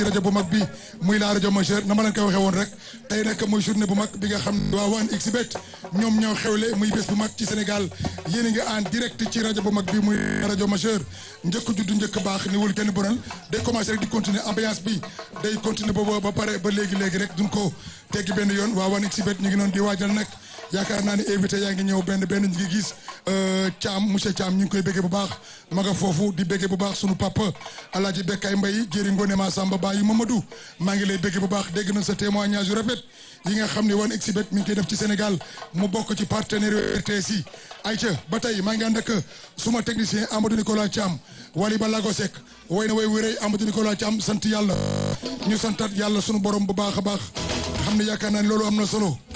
rajo bu mag bi muy la rajo majeur na ma leen koy waxee woon rek tey nag muy journée bu mag bi nga xam ne waa 1xBet ñoom ñoo xewle muy bés bu mag ci Sénégal yéen a ngi en direct ci rajo bu mag bi muy rajo majeur njëkk juddu njëkk baax ni wul kenn bonal day commencé rek di continuer ambiance bi day continuer ba ba pare ba léegi léegi rek duñ ko teggi benn yoon waa 1xBet ñu ngi noonu di waajal nag yaakaar naa ni invité yaa ngi ñëw benn benn ñu ngi gis Thiam monsieur Thiam ñu ngi koy béggee bu baax ma nga foofu di béggee bu baax sunu papa Alaaji Bekkaay Mbay jëri Ngone ma Samba Baye Mamadou maa ngi lay béggee bu baax dégg nañ sa témoignage yu rafet yi nga xam ne 1xBet mi ngi koy def ci Sénégal mu bokk ci partenaire yu RTS yi ayca ba tey maa ngi ànd ak suma technicien Amadou Nicolas Thiam Wali Balago Seck way na way wéréy Amadou Nicolas Thiam sant yàlla ñu santat yàlla sunu borom bu baax a baax xam ne yaakaar naa ne loolu am na solo